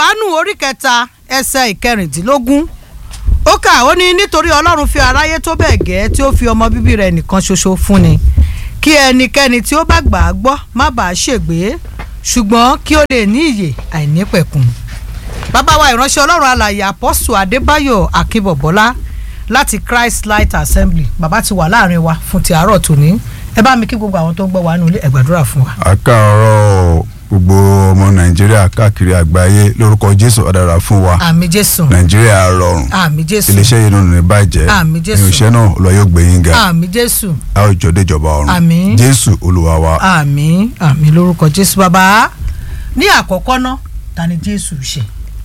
johannu orí kẹta ẹsẹ̀ ìkẹrìndínlógún ó kà ó ní nítorí ọlọ́run fi aráyé tó bẹ́ẹ̀ gẹ́ tí ó fi ọmọ bíbí rẹ̀ nìkan ṣoṣo fúnni kí ẹnikẹ́ni tí ó bá gbà á gbọ́ má bàa ṣègbé ṣùgbọ́n kí ó lè ní ìyè àìnípẹ̀kun bàbá wa ìránṣẹ́ ọlọ́run alàyè apọ́sù adébáyọ̀ akínbọ̀bọ́lá láti christ light assembly bàbá ti wà láàrin wa fún ti àárọ̀ tòní ẹ bá mi kí gbogbo àwọn tó ń gbọ́ wa nílé ẹ gbàdúrà fún wa. àkàrọ̀ gbogbo ọmọ nàìjíríà káàkiri àgbáyé lórúkọ jésù ọ̀dàrà fún wa àmì jésù nàìjíríà rọrùn àmì jésù iléeṣẹ́ yìí nínú ní bàjẹ́ Àmín Jésù. irinṣẹ́ náà lọ yóò gbé yín ga àmì jésù a ó jọ déjọba ọ̀run Àmín. jésù olúwa wa àmì àmì lórúkọ jésù bàbá ní àkọ́kọ́ ná ta ni jésù ṣe.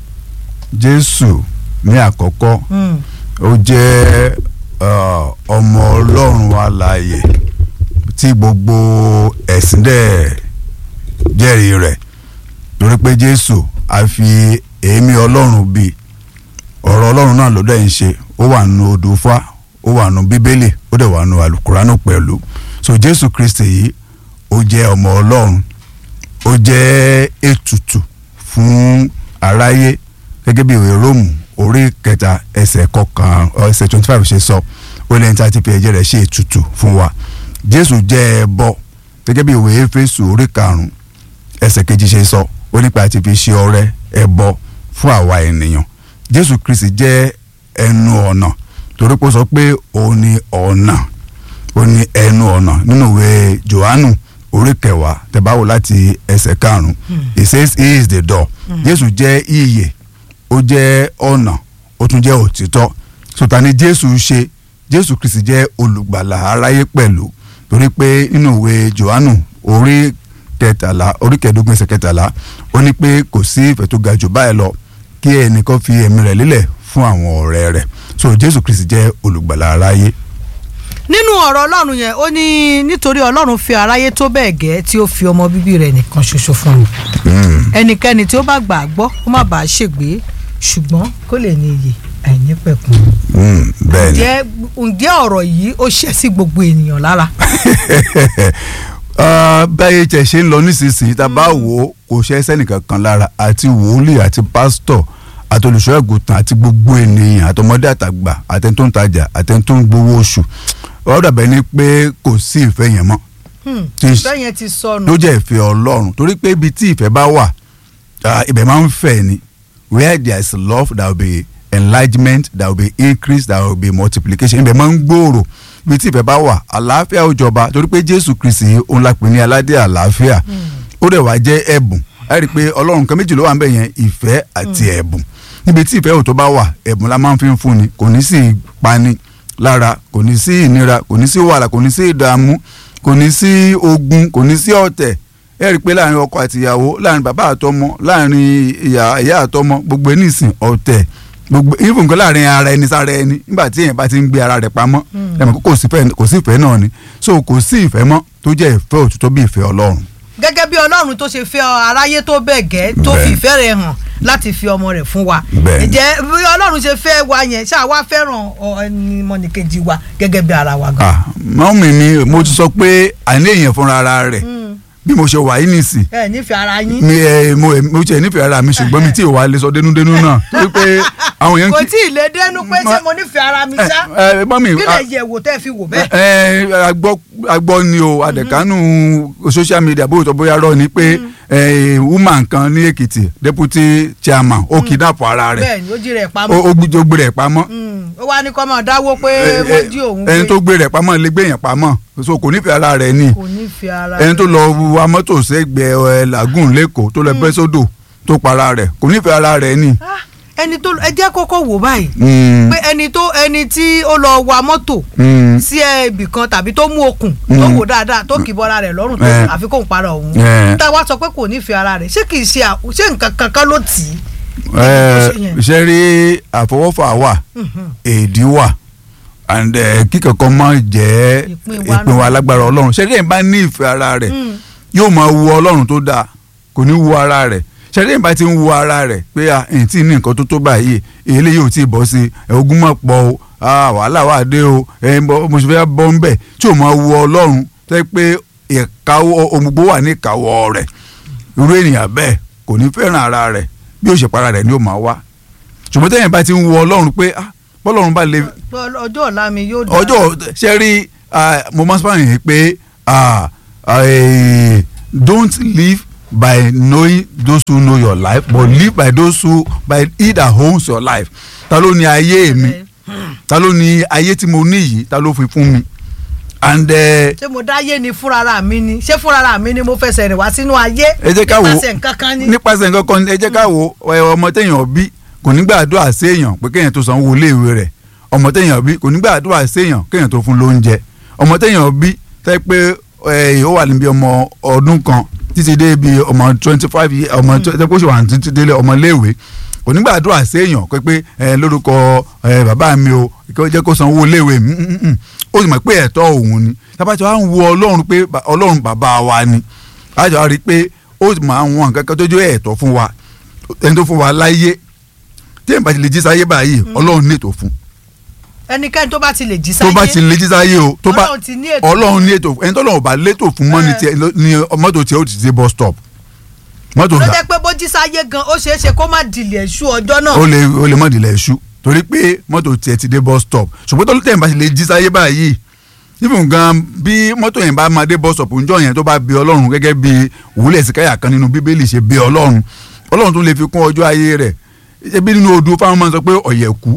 jésù ní àkọ́kọ́ Mm. ó jẹ́ uh, ọmọ ọlọ́run alààyè tí gbogbo ẹ̀sìn dẹ̀ jẹ́rìí rẹ̀ torí pé jésù a fi èémí ọlọ́run bí ọ̀rọ̀ ọlọ́run náà ló dẹ̀ ń ṣe ó wà nù odò fá ó wà nù bíbélì ó dẹ̀ wà nù àlùkùránù pẹ̀lú so jésù kristi yìí ó jẹ́ ọmọ ọlọ́run ó jẹ́ ètùtù fún aráyé gẹ́gẹ́ bí ìwé róòmù orí kẹta ẹsẹ̀ kọkàn ẹsẹ̀ twenty five ṣe sọ ó lẹ́yìn tí a ti fi ẹ̀jẹ̀ rẹ̀ ṣe ètùtù fún wa jésù jẹ́ ẹbọ gẹ́gẹ́ bí ìwé éfésù orí karùn-ún ẹsẹ̀ kejì ṣe sọ ó nípa àti fi ṣe ọrẹ ẹbọ fún àwa ènìyàn jésù kristi jẹ́ ẹnu ọ̀nà torí pé ó sọ pé òun ni ọ̀nà ó ní ẹnu ọ̀nà nínú ìwé johannu orí kẹwàá tẹ̀báwò láti ẹsẹ̀ karùn-ún it says he is the door jésù jẹ́ ìyè ó jẹ́ ọ̀nà ó tún jẹ́ òtítọ́ sọta ni jésù ṣe jésù kristi jẹ́ olùgbàlà aráyé pẹ̀lú torí pé nínú ìwé johannu orí kẹtàlá orí kẹẹ̀ẹ́dógún ẹsẹ̀ kẹtàlá ó ní pé kò sí ìfẹ́ tó ga jù báyìí lọ kí ẹnìkan fi ẹ̀mí rẹ̀ lélẹ̀ fún àwọn ọ̀rẹ́ rẹ̀ so jésù kristi jẹ́ olùgbàlà aráyé nínú ọ̀rọ̀ ọlọ́run yẹn ó ní nítorí ọlọ́run fi aráyé tó bẹ́ẹ̀ gẹ́ tí ó fi ọmọ bíbí rẹ̀ nìkan ṣoṣo fún mi ẹnikẹ́ni tí ó bá gbà á gbọ́ kó má bàa ṣègbé ṣùgbọ́n kó lè ní iyè àìnípẹ̀kun. Mm, bẹ́ẹ̀ ni ǹjẹ́ ǹjẹ́ ọ̀rọ̀ yìí ó ṣẹ́ sí gbogbo ènìyàn lára. Ah, báyìí tẹ̀ ṣe ń lọ nísinsìnyí tá a bá wò ó kò ṣe sẹ́nìkan kan lára àti wòlíì àti pásítọ̀ àti olùṣọ́ ẹ̀gùtàn àti gbogbo ènìyàn àtọmọdé àtàgbà àtẹni tó ń tajà àtẹni tó ń gbowó oṣù ó dàbẹ̀ ni pé kò sí ìfẹ́ yẹn mọ́ Tí- ìfẹ́ yẹn ti sọnù. ló jẹ́ ìfẹ́ ọlọ́run torí pé ibi tí ìfẹ́ bá wà ah, ibẹ̀ máa ń fẹ̀ ni where there is love there will be enlargement there will be increase there will be multiplication ibẹ̀ máa ń gbòòrò ibi tí ìfẹ́ bá wà àlàáfíà ó jọba torí pé jésù kristi òun la pè ní aládé àlàáfíà ó dẹ̀ wá jẹ́ ẹ̀bùn ẹ rí i pé ọlọ́run kan méjì ló wà ń bẹ̀ yẹn ìfẹ́ àti ẹ̀bùn níbi tí ìfẹ́ ò tó bá wà ẹ̀bùn la máa ń fi ń fúnni kò ní sí ìpani lára kò ní sí ìnira kò ní sí wàhálà kò ní sí ìdààmú kò ní sí ogun kò ní sí ọ̀tẹ̀ ẹ rí i pé láàrin ọkọ àti ìyàwó láàrin bàbá àtọmọ láàrin ìyá ìyá àtọmọ gbogbo ẹni ìsìn ọ̀tẹ̀ gbogbo even nǹkan láàrin ara ẹni sára ẹni nígbà tí èèyàn bá ti ń gbé ara rẹ̀ pamọ́ ẹ mọ̀ pé kò sí ìfẹ́- kò sí ìfẹ́ náà ni so kò sí ìfẹ́ mọ́ tó jẹ́ ìfẹ́ òtítọ́ bí ìfẹ́ ọlọ́run gẹ́gẹ́ bí ọlọ́run tó ṣe fẹ́ aráyé tó bẹ́ẹ̀ gẹ́ tó fi Bẹ́ẹ̀. ìfẹ́ rẹ̀ hàn láti fi ọmọ rẹ̀ fún wa Bẹ́ẹ̀. ǹjẹ́ bí ọlọ́run ṣe fẹ́ wa yẹn ṣáà wá fẹ́ràn ọ- ẹni mọ̀nìkejì wa gẹ́gẹ́ bí ara wa gan. ah mọ́mì mi mo ti sọ pé àní èèyàn fúnra ara rẹ̀ bí mo ṣe wà yìí nìsín ẹ nífẹ̀ẹ́ ara yín mi ẹ mo mo tiẹ̀ nífẹ̀ẹ́ ara mi ṣùgbọ́n mi tí ì wá lè sọ dénúdénú náà torí pé àwọn èèyàn kò kí tí ì lè dénú pé ṣé mo nífẹ̀ẹ́ ara mi ṣá ẹ ẹ mọ́mì kí lè yẹ̀ wò tẹ́ fi wò bẹ́ẹ̀. ẹ ẹ agbọ́ agbọ́ ni o àdẹ̀kánú social media bóyá tó bóyá rọ ni pé ẹ woman kan ní Èkìtì deputy chairman ó kidnap ara rẹ̀ bẹ́ẹ̀ ni ó jí rẹ̀ ó pamọ́ ó gbé ó gbé rẹ̀ pamọ́ Mm, ó wá ní kọ́ máa dáwó pé Ẹ, ẹ, wọ́n jí òun ẹni pé tó gbé rẹ̀ pamọ́ lè gbé yẹn pamọ́ so kò nífẹ̀ẹ́ ara rẹ̀ ni kò nífẹ̀ẹ́ ara ẹni tó lọ wa mọ́tò sẹ́gbẹ̀ẹ́ ẹ làgùn lẹ́kọ̀ọ́ tó lọ bẹ́ sódò tó para rẹ̀ kò nífẹ̀ẹ́ ara rẹ̀ ni. Ah, ẹni tó ẹ jẹ́ kọ́kọ́ wò báyìí Mm, pé ẹni tó ẹni tí ó lọ wa mọ́tò mm, sí ibì kan tàbí tó mú okùn Mm. tó wò dáadáa tó kì í bọ́ra rẹ̀ lọ́rùn tó Eh. àfi kó ń para òun Eh. tá a wá sọ pé kò nífẹ̀ẹ́ ara rẹ̀ ṣé kì í ṣe à- ṣé nǹkan kankan ló tì í. ẹ, ṣe yẹn. ṣe rí àfọwọ́fà wà èdè wà and eh, kíkọ̀kọ́ máa jẹ́ Ìpín wa ìpín wa lágbára ọlọ́run ṣe rí ẹ̀ bá ní ìfẹ́ ara rẹ̀ yóò máa wu ọlọ́run tó dáa kò ní wu ara rẹ̀ ṣe rí ẹ̀ bá ti ń wu ara rẹ̀ pé à ẹ̀yìn tí ní nǹkan tó tó báyìí èlé yóò tí ì bọ́ sí ẹ̀ ogun mọ̀ pọ̀ o ah, wàhálà wà dé o ẹ̀ mo ṣe fẹ́ bọ́ ń bẹ̀ tí ò máa wu ọlọ́run tẹ́ pé ìkáwọ́ ohun gbogbo wà ní ìkáwọ́ rẹ̀ irú ènìyàn bẹ́ẹ̀ kò ní fẹ́ràn ara rẹ̀ bí ó ṣe para rẹ̀ ni ó máa wá ṣùgbọ́n tẹ́yìn bá ti ń wo ọlọ́run pé ah bọ́lọ́run bá lè ọjọ́ ọ̀la mi yóò dá ọjọ́ ṣe rí ah, mo máa ń sọ yìí pé ah, eh, don't live by knowing those who know your life but live by those who by he that owns your life ta ló ní ayé mi ta ló ní ayé tí mo ní yìí ta ló fi fún mi and eh, ṣé mo dáyé ni fúnrara mi ni ṣé fúnrara mi ni mo fẹsẹ̀ rìn wá sínú ayé ẹ jẹ́ ká wo nípasẹ̀ nǹkan kan ni. nípasẹ̀ nǹkan kan ẹ jẹ́ ká wo ẹ, ọmọ téèyàn bí kò ní gbàdúrà séèyàn pé kéèyàn tó sanwó iléèwé rẹ̀ ọmọ téèyàn bí kò ní gbàdúrà séèyàn kéèyàn tó fún lóúnjẹ ọmọ téèyàn bí tẹ́ pé ẹ, ó wà níbi ọmọ ọdún kan títí dé ibi ọmọ twenty five years ọmọ tẹ́ pé ó ṣe wà títí délé ọmọ iléèwé kò ní gbàdúrà séèyàn pé pé ẹ, lórúkọ ẹ, bàbá mi o kí ó jẹ́ kó sanwó iléèwé mi mm, mm, mm. ó sì mọ̀ pé ẹ̀tọ́ òun ni tábàtì wa ń wo ọlọ́run pé ba- ọlọ́run bàbá wa ni àjọ wa rí i pé ó máa ń wọn nǹkan kan tó jẹ́ ẹ̀tọ́ fún wa ẹni tó fún wa láyé tí èèyàn bá ti lè jí sáyé báyìí ọlọ́run ní ètò fún ẹnikẹ́ni tó bá ti lè jí tó sáyé bá ti lè jí sáyé o tó bá Ọlọ́run ti ní ètò ọlọ́run ní ètò ẹni tó lọ́wọ́ bá létò fún mọ́ ní Eh. tiẹ̀ ní mọ́tò tiẹ̀ ó ti dé bus stop mọ́tò ló rà jẹ́ pé bó jí sáyé gan ó ṣeé ṣe kó má dìlẹ̀ ṣú ọjọ́ náà. ó lè ó lè mọ́ ìdílé iṣu torí pé mọ́tò tiẹ̀ ti dé bus stop ṣùgbọ́n tó tẹ̀ bá ti lè jí sáyé báyìí nífun gan bí mọ́tò yẹn bá máa dé bus stop ńjọ́ yẹn tó bá bí ọlọ́run gẹ́gẹ́ bí wúlẹ̀ síkáyà kan nínú bíbélì ṣe bí ọlọ́run ọlọ́run tún lè fi kún ọjọ́ ayé rẹ̀ ebi nínú odù fáwọn máa ń sọ pé ọ̀yẹ̀kú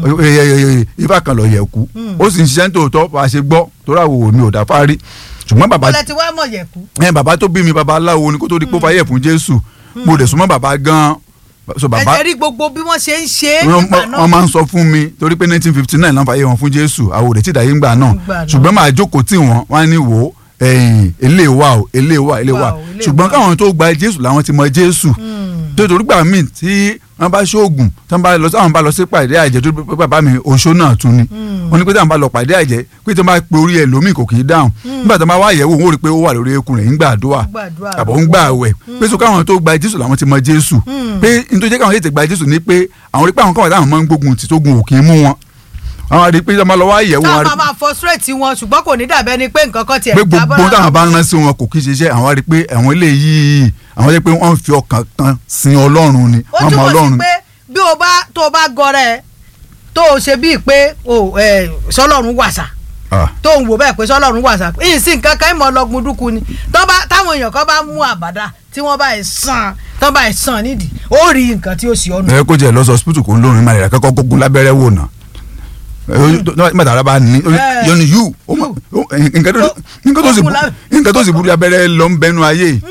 ifá kan lọ̀yẹ̀kú ó sì ń ṣiṣẹ́ ní tòótọ́ bá a ṣe gbọ́ torí àwọn òní ò dá fárí ṣùgbọ́n bàbá bọ́lá ti wá mọ̀ yẹ̀kú. ẹ bàbá tó bí mi bàbá aláwo ni kó tó di pé ó fàyè fún jésù mo dẹ̀ súnmọ́ bàbá gan so bàbá ẹ̀jẹ̀ rí gbogbo bí wọ́n ṣe ń ṣe é wọ́n nígbà náà. wọ́n máa ń sọ fún mi torí pé nineteen fifty nine náà fàyè wọn fún jésù àwọn òde tí ìdáyé ń gbà náà Gbà náà. ṣùgbọ́n máa jókòó tì wọ́n wọ́n á ní wò ó ẹ̀yìn ilé wa o ilé wa ilé wa Wa o, ilé ṣùgbọ́n wa. káwọn tó gba jésù làwọn ti mọ jésù tó torí gbà míì tí wọ́n bá ṣoògùn tí wọ́n bá lọ sáwọn bá lọ sí pàdé àjẹ́ tó pé bàbá mi oṣó náà tún ni wọ́n ní pé táwọn bá lọ pàdé àjẹ́ pé tí wọ́n bá pe orí ẹ̀ lómi kò kì í dáhùn nígbà tí wọ́n bá wá yẹ̀wò wọ́n rí i pé ó wà lórí eékún rẹ̀ ń gbàdúrà Gbàdúrà. àbọ̀ ń gbà wẹ̀ pé so káwọn tó gba jésù làwọn ti mọ jésù pé nítorí káwọn yéé ti gba jésù ni pé àwọn rí pé àwọn káwọn táwọn máa ń gbógun tí tógun ò kì í mú wọn àwọn rí pé tí wọ́n bá lọ wá yẹ̀wò wọn táwọn rí máa máa frustrate wọn ṣùgbọ́n kò ní dàbẹ́ ni pé nǹkan kan tiẹ̀ pé jábọ́ gbogbo lára táwọn bá wọn. rán sí wọn kò kí ń ṣiṣẹ́ àwọn rí pé àwọn eléyìí àwọn rí pé wọ́n fi ọkàn kan sin ọlọ́run ni ó wọ́n mọ túmọ̀ ọlọ́run sí ni. pé bí o bá tó o bá gọrẹ tó o ṣe bíi pé o ẹ sọlọ́run wàṣà Ah, tó ń wò bẹ́ẹ̀ pé sọlọ́run wàṣà ìsìn kankan ìmọ̀ ọlọ́gun dúkú ni tó bá táwọn èèyàn kan bá mú àbàdà tí wọ́n bá ẹ̀ sàn tó bá ẹ̀ sàn nídìí ó rí nǹkan tí ó sì ọ̀nà. ẹ kó jẹ lọ sọ hospital kò ń lórin malaria kọ́kọ́ kókun lábẹ́rẹ́ wò ná nígbà ara bá ní Eh. yọnu yù ó mọ- ó- nǹkan tó- nǹkan tó sì Kókun bu- lábẹ́- nǹkan tó sì burú abẹ́rẹ́ lọ ń bẹnu ayé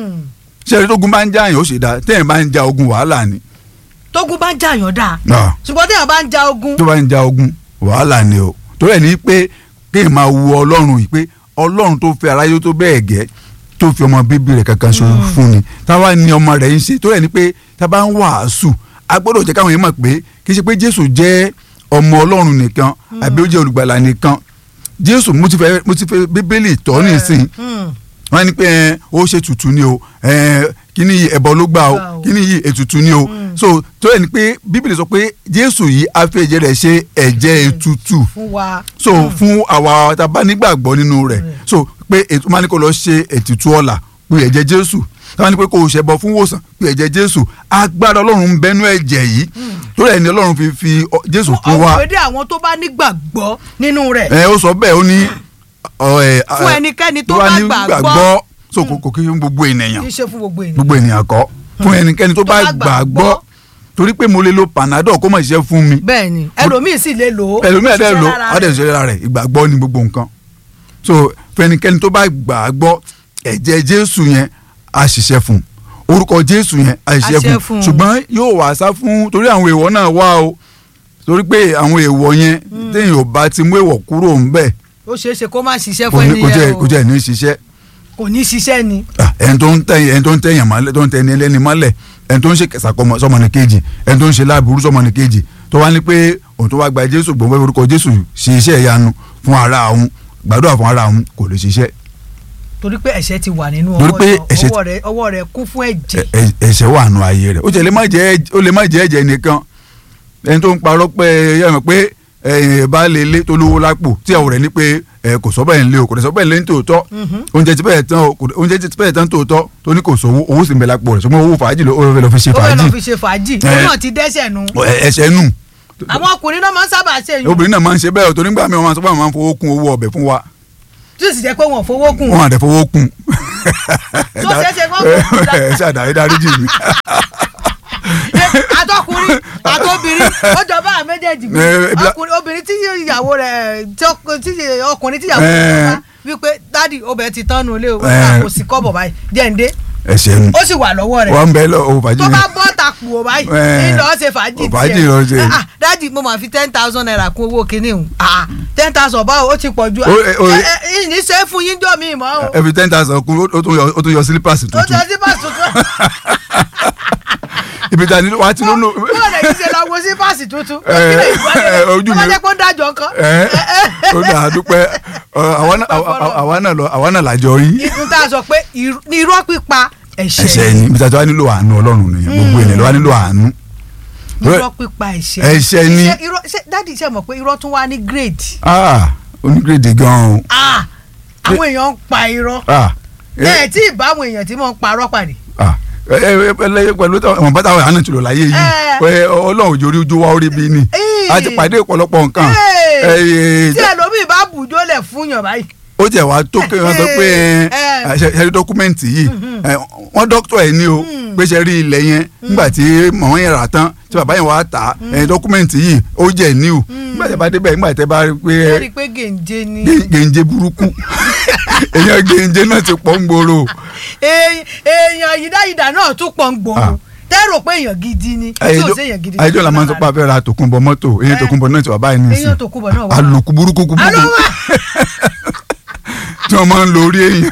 ṣẹ́ni tógun bá ń já yàn ó sì dáa tẹ́yìn bá ń ja ogun wàhálà ni tógun bá ń jàyàn dáa Ah, ṣùgbọ́n téèyàn bá ń ja ogun tó bá ń ja ogun wàhálà ni o torí ẹ̀ ní pé kéèyàn máa wu ọlọ́run yìí pé ọlọ́run tó fẹ́ aráyé tó bẹ́ẹ̀ gẹ́ tó fi ọmọ bíbí rẹ̀ kankan ṣo fún ni táwa ni ọmọ rẹ̀ ń ṣe torí ẹ̀ ní pé tá a bá ń wàásù a gbọ́dọ̀ jẹ́ káwọn yẹn mọ̀ pé kì í ṣe pé jésù jẹ́ ọmọ ọlọ́run nìkan àbí ó jẹ́ olùgbàlà nìkan jésù mo ti fẹ́ mo ti fẹ́ bíbélì tọ́ nísìn Hmm. wọ́n ní pé ẹ, ó ṣe tutù ni o ẹ, kíní yìí ẹbọ ló gbà o Gbà o. kíní yìí ètùtù ni o so tó yẹ ni pé bíbélì sọ pé jésù yìí á fi ẹ̀jẹ̀ rẹ̀ ṣe ẹ̀jẹ̀ ètùtù fún wa so fún àwa tá a bá nígbàgbọ́ nínú rẹ̀ so pé ètò máa ní kó lọ ṣe ètùtù ọ̀la pé ẹ̀jẹ̀ jésù táwọn ní pé kó o ṣẹbọ fún wòsàn pé ẹ̀jẹ̀ jésù agbára ọlọ́run ń bẹnu ẹ̀jẹ̀ yìí tó rẹ̀ ni ọlọ́run fi fi ọ- jésù fún wa ọ̀pẹ̀dẹ̀ àwọn tó bá nígbàgbọ́ nínú rẹ̀ ẹ ó sọ bẹ́ẹ̀ ó ní ọ, ẹ, Fún ẹ, ẹnikẹ́ni tó tó bá bá nígbàgbọ́ gbàgbọ́. so kò kò kí fún gbogbo ènìyàn kì í ṣe fún gbogbo ènìyàn. gbogbo ènìyàn kọ́ fún ẹnikẹ́ni tó bá bá gbàgbọ́ gbàgbọ́. torí pé mo lè lo panadol kó má ṣiṣẹ́ fún mi bẹ́ẹ̀ ni ẹlòmíì sì lè lò ó ẹlòmíràn dẹ́ ṣiṣẹ́ lo lára ọdẹ rẹ̀. ìṣẹ̀lẹ̀ lára rẹ̀ ìgbàgbọ́ ní gbogbo nǹkan so fẹnikẹ́ni tó bá gbàgbọ́ ẹ̀jẹ̀ jésù yẹn á ṣiṣẹ́ fún orúkọ jésù yẹn á ṣiṣẹ́ ṣiṣẹ́ fún fún. ṣùgbọ́n yóò wá sá fún torí àwọn èèwọ̀ náà wá o torí pé àwọn èèwọ̀ yẹn téèyàn ò bá ti mú èèwọ̀ kúrò ńbẹ̀ ó ṣeé ṣe kó má ṣiṣẹ́ kò fún ní kò jẹ́ ẹnìyẹn kò o jẹ́ ní ṣiṣẹ́ kò ní ṣiṣẹ́ ni. Ah, ẹni tó ń tẹ̀yìn ẹni tó ń tẹ̀yìn mọ́lẹ̀ tó ń tẹ̀yìn ẹlẹ́ni mọ́lẹ̀ ẹni tó ń ṣe kẹsà kọmọ sọmọnì kejì ẹni tó ń ṣe láàbùrú sọmọnì kejì tó wá ní pé òun tó wá gba jésù gbọ̀n fẹ́ orúkọ jésù ṣe iṣẹ́ ìyanu fún ara òun gbàdúrà fún ara òun kò lè ṣiṣẹ́ torí pé ẹ̀ṣẹ̀ ti wà nínú Torí ọwọ́ pé náà. ẹ̀ṣẹ̀- ọwọ́ rẹ̀ ọwọ́ rẹ̀ kún fún ẹ̀jẹ̀ Ẹ- ẹ- ẹ̀ṣẹ̀ wà nù ayé rẹ̀ ó jẹ́ lè má jẹ́ ó lè má jẹ́ ẹ̀jẹ̀ nìkan ẹni tó ń parọ́ pé yẹ mọ̀ pé ẹ bá lè lé tó lówó lápò tí àwọn rẹ̀ ní pé ẹ kò sọ bẹ́ẹ̀ ń lé o kò sọ bẹ́ẹ̀ ń lé ní tòótọ́ oúnjẹ ti bẹ́ẹ̀ tán o kò- oúnjẹ ti bẹ́ẹ̀ tán tòótọ́ tó ní kò sówó owó sì ń bẹ lápò rẹ̀ ṣùgbọ́n owó fàájì ló ó fẹ́ lọ fi ṣe ó fẹ́ fàájì lọ fi ṣe fàájì ó Eh. náà ti dẹ́sẹ̀ nu Ẹ- ẹsẹ̀ nù àwọn ọkùnrin náà máa ń sábà ṣe yìí obìnrin náà máa ń ṣe bẹ́ẹ̀ o tó nígbà míì wọ́n máa ń sọ pé àwọn máa ń fowó kún owó ọbẹ̀ fún wa tí ó sì jẹ́ pé wọ́n fowó kùn wọ́n àdẹ fowó kún. Tó ṣeé ṣe kó kún un dá- ẹ ṣàdáyé dáríjì mi. àtọkùnrin àtobìnrin ó jọba àwọn méjèèjì mi Eh, bla- ọkùnrin obìnrin tí ìyàwó rẹ̀ tí ọk- tí ọkùnrin tí ìyàwó Eh. rẹ̀ bá wípé dádì obìnrin ti tán nu ilé o Eh. kò sí kọ́bọ̀ báyìí jẹ́ǹde ẹsẹ̀ nù ó sì wà lọ́wọ́ rẹ̀ wọ́n ń bẹ lọ owó fàájì tó bá yẹn. bọ́ ta kù ó báyìí Eh. ní lọ́ọ́ ṣe fàájì Fàájì ló ṣe. Ah, ah, dádì mo máa fi ten thousand naira kún owó kinní o ten thousand báwo ó ti pọ̀ ju Ó- eh, ó- ẹ ẹ ìní ṣe é fún yín jọ mi mọ́ o ẹ fi ten thousand kún ó tún yọ- ó tún yọ sílípàsì ó tuntun jọ sí pàṣẹ tuntun ibi ta ni wàá ti lónú. bọ́ọ̀ lè ṣe lọ wo sí pàṣẹ tuntun ó Eh, kí lè gbọ́ eh, ojú tó bá mi- jẹ́ pé ó dájọ́ nǹkan ẹ ó dà á dúpẹ́ Ọ, àwa náà- àwa- àwa náà lọ- àwa náà làjọ rí. ìdún tá a sọ pé irú- ní irọ́ pípa ẹsẹ̀ ẹ̀ṣẹ̀ ni ibi ta ti wá nílò àánú ọlọ́run nìyẹn gbogbo ènìyàn ló wá nílò àánú. irọ́ pípa ẹ̀ṣẹ̀ Ẹ̀ṣẹ̀ ni. Iṣẹ́- irọ́- ṣé dádì ṣe mọ̀ pé irọ́ tún wá ní grade ah onígírèdè gan-an o. Ah, àwọn èèyàn ń pa irọ́ ah ẹ̀ tí ì bá àwọn èèyàn tí mò ń parọ́ pàdé ah ẹ ẹ ẹ lẹ́yìn pẹ̀lú àwọn bàtà àwọn àánú tìlọ̀ láyé yìí Eh. pé ọlọ́run òjò orí ojú wa orí bí ni Eh. a ti pàdé ọ̀pọ̀lọpọ̀ nǹkan Eh. Eh, tí ẹlòmíì bá bùjọ́ lẹ̀ fún yàn báyìí ó jẹ́ wàá tó kéwọn sọ pé Eh. ẹ ṣe ṣe rí dọ́kúmẹ́ǹtì yìí ẹ, wọ́n dọ́kítọ̀ ẹ̀ ní o pé ṣe rí ilẹ̀ yẹn nígbà tí màmá yẹn rà tán tí bàbá yẹn wàá tà á ẹ, dọ́kúmẹ́ǹtì yìí ó jẹ́ ní o nígbà tí a bá débẹ̀ nígbà tí a bá rí pé ẹ rí i pé gèǹje ni gé- gèǹje burúkú èèyàn gèǹje náà ti pọ̀ ń gbòòrò Èèyàn- èèyàn yìdáyìdá náà tún pọ̀ ń Ah. gbòòrò tẹ́rò pé èèyàn gidi ni tí ò sí èèyàn gidi ayéjọ́ la máa ń sọ pé a fẹ́ ra tòkunbọ̀ mọ́tò èyí Eh. tòkunbọ̀ náà ti wà báyìí nísìn èèyàn tó kúbọ̀ náà wà. àlòkù burúkú burúkú alówó tí wọ́n máa ń lo orí èèyàn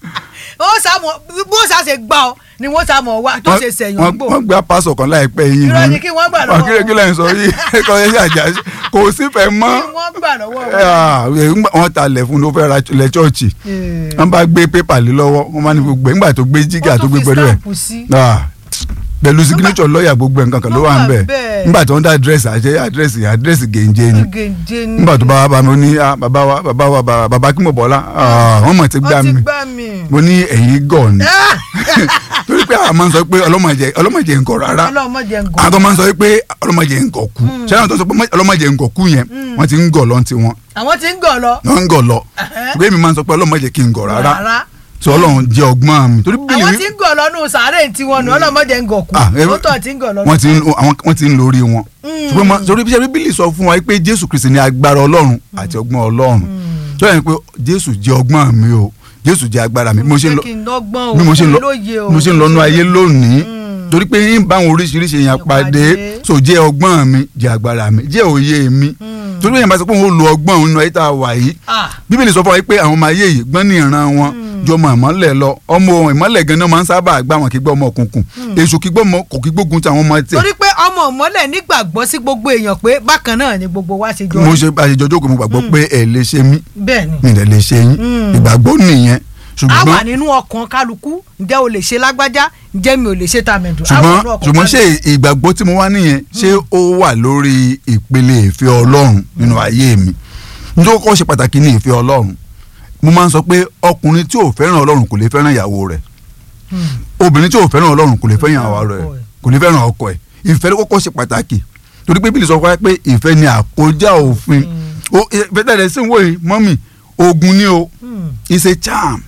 ó sàmọ bó sàṣe gbà ọ ni wọ́n sàmọ wá tó ṣe sẹ̀yìn wọ́n gbò wọ́n gbé apásọ̀ kan láìpẹ́ yìí Irọ́ ni kí wọ́n gbà lọ́wọ́ wọn kí kí lẹ́yìn sọ yìí kọ́ ẹ ṣàjà kò sífẹ̀ẹ́ mọ́ kí wọ́n gbà lọ́wọ́ ẹ, ah, ńgbà- wọ́n ta lẹ̀ fún ló fẹ́ ra lẹ̀ chọ́ọ̀chì wọn. wọ́n bá gbé pépà lé lọ́wọ́ wọ́n máa ní gbogbo ẹ̀ ńgbà tó gbé jígà tó gbé pẹ̀lú ẹ̀ sí. Ah, pẹ̀lú signature lọ́ọ̀yà gbogbo ẹ̀ nǹkan kan ló wà ń bẹ̀ Wọ́n wà bẹ́ẹ̀. ńgbà tó ń dá àdírẹ́sì àṣẹ àdírẹ́sì àdírẹ́sì gèǹjẹ ni gèǹje ni. nígbà tó bá wá bá mi ó ní ah, bàbá wa bàbá wa bàbá bàbá kí mo bọ̀ ọ́lá wọ́n mọ̀ ti gbá wọ́n ti mi gbá mi. mo ní ẹ̀yìn gọ̀ ni Ah! torí pé àwọn máa ń sọ pé ọlọ́mọdé ọlọ́mọdé ń gọ̀ rárá ọlọ́mọdé ń gò. àwọn kan máa ń sọ pé ọlọ́mọdé ń gọ̀ kú ṣẹ́yìn tó sọ pé ọlọ́mọdé ń gọ̀ kú yẹn wọ́n ti ń gọ̀ lọ́n ti wọn àwọn tí ń gọ̀ lọ. wọ́n ń gọ̀ lọ Ẹ̀hẹ́. ṣùgbọ́n èmi máa ń sọ pé ọlọ́mọdé kì í gọ̀ rárá rárá. tí ọlọ́run jẹ́ ọgbọ́n mi torí bíbélì àwọn wí- tí ń gọ̀ lọ nù sàárè tiwọn nù ọlọ́mọdé ń gọ̀ kú. Ah, ẹ- ó tọ̀ tí ń gọ̀ lọ. wọ́n ti ń àwọn wọ́n ti ń lórí wọn ṣùgbọ́n mo- torí bí bíbélì sọ fún wa pé jésù kristi ní agbára ọlọ́run àti ọgbọ́n ọlọ́run tó yẹ pé jésù jẹ́ ọgbọ́n mi o jésù jẹ́ agbára mi bí mo ṣe ń lọ kí n lọ́gbọ́n o bí mo ṣe ń lọ kí n lóye o. bí mo ṣe ń lọnú ayé lónìí torí pé yín bá àwọn oríṣiríṣi èèyàn pàdé Pàdé. so jẹ́ ọgbọ́n mi jẹ́ agbára mi jẹ́ òye mi torí pé èèyàn bá sọ pé òun ó lo ọgbọ́n òun nínú ayé tá a wà yìí Ah. bíbélì sọ fún wa pé àwọn ọmọ ayé yìí gbọ́n ní ìran wọn jọ ọmọ ìmọ́lẹ̀ lọ ọmọ ìmọ́lẹ̀ gan-an máa ń sábà gbá wọn kí gbọ́ ọmọ òkùnkùn èṣù kí gbọ́ ọmọ kò kí gbógun ti àwọn ọmọ tiẹ̀ torí pé ọmọ ìmọ́lẹ̀ nígbàgbọ́ sí gbogbo èèyàn pé bákan náà ni gbogbo wa ṣe jọ mo rí. ṣe àṣejọ jókòó mo gbàgbọ́ pé ẹ lè ṣe mí bẹ́ẹ̀ ni mi ì dẹ̀ lè ṣe yín ìgbàgbọ́ nìyẹn a wà ṣùgbọ́n nínú ọkàn kálukú ǹjẹ́ o lè ṣe lágbájá ǹjẹ́ mi ò lè ṣe tàmẹ̀dù. A wà ṣùgbọ́n nínú ọkàn ṣùgbọ́n ṣé kálukú. ìgbàgbọ́ tí mo wá nìyẹn ṣé ó wà lórí ìpele ìfẹ́ ọlọ́run nínú ayé mi nítorí kọ́ ṣe pàtàkì ní ìfẹ́ ọlọ́run mo máa ń sọ pé ọkùnrin tí ò fẹ́ràn ọlọ́run kò lè fẹ́ràn ìyàwó rẹ̀ obìnrin tí ò fẹ́ràn ọlọ́run kò lè fẹ́ràn ìyàwó rẹ̀ kò lè fẹ́ràn ọkọ ẹ̀ ìfẹ́ ló kọ́kọ́ ṣe pàtàkì torí pé bíbélì sọ fún wa pé ìfẹ́ ni àkójá òfin Ó- ìfẹ́ tẹ̀lé sí ìwé yìí mọ́mì ogun ni o Hmm. it's a charm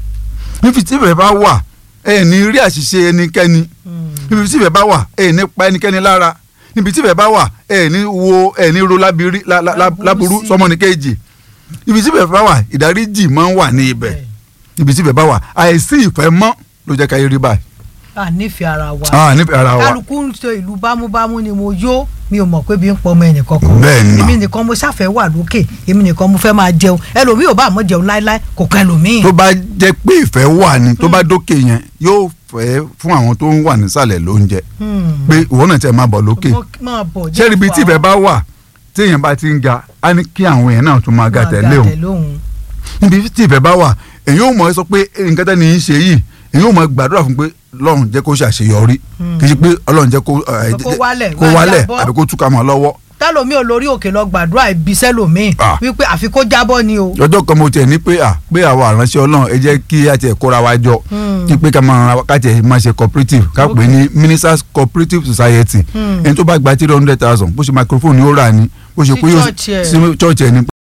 níbi tí ìfẹ́ bá wà ẹ ní rí àṣìṣe ẹnikẹ́ni níbi tí ìfẹ́ bá wà ẹ ní pa ẹnikẹ́ni lára níbi tí ìfẹ́ bá wà ẹ ní wo ẹ ní ro lábiri lá- lá- lá- Láburú láburú sí. sọmọnìkejì ibi tí ìfẹ́ bá wà ìdáríjì máa ń wà ní ibẹ̀ ibi tí ìfẹ́ bá wà àìsí ìfẹ́ mọ́ ló jẹ́ ká yé rí báyìí a nífẹ̀ẹ́ ara wa ah nífẹ̀ẹ́ ara wa kálukú ń ṣe ìlú bámúbámú ni mo yó mi ò mọ̀ pé bí ń pọ̀ ọmọ ẹnì kankan Bẹ́ẹ̀ ni mà. èmi nìkan mo ṣàfẹ́ wà lókè èmi nìkan mo fẹ́ máa jẹun ẹlòmíì ò bá àmọ́ jẹun láéláé kò kọ́ ẹlòmíì. tó bá jẹ́ pé ìfẹ́ wà ní tó bá dókè yẹn yóò fẹ́ fún àwọn tó ń wà nísàlẹ̀ lóúnjẹ Hmm. pé ìwọ náà tẹ̀ máa bọ̀ lókè Mo- máa bọ̀ ṣé ibi tí ìfẹ́ bá wà tí èèyàn bá ti ń ga á ní kí àwọn èèyàn náà tún máa ga tẹ̀lé òun òun. níbi tí ìfẹ́ bá wà èyí ò mọ̀ ẹ́ sọ pé nǹkan tẹ́ ni í ṣe yìí èyí ò mọ̀ gbàdúrà fún pé lọ́run jẹ́ kó ṣàṣeyọrí kì í ṣe pé ọlọ́run jẹ́ kó ẹ, Kó wálẹ̀, kó máa wálẹ̀ jábọ́. àbí kó túká mọ́ lọ́wọ́ tẹ́lòmíì olórí òkè lọ gbàdúrà ibi sẹ́lòmíì Ah. wípé àfi kó jábọ́ ni o. ọjọ́ kan mo tiẹ̀ ní pé à pé àwọn àránṣẹ́ ọlọ́run ẹ jẹ́ kí a tiẹ̀ kóra wa jọ kí pé ká máa ká tiẹ̀ máa ṣe cooperative ká pè ní ministers cooperative society ẹni tó bá gba three hundred thousand bó ṣe microphone ni ó rà ní bó ṣe Sí pé yóò church ẹ̀. sí church ẹ̀ ni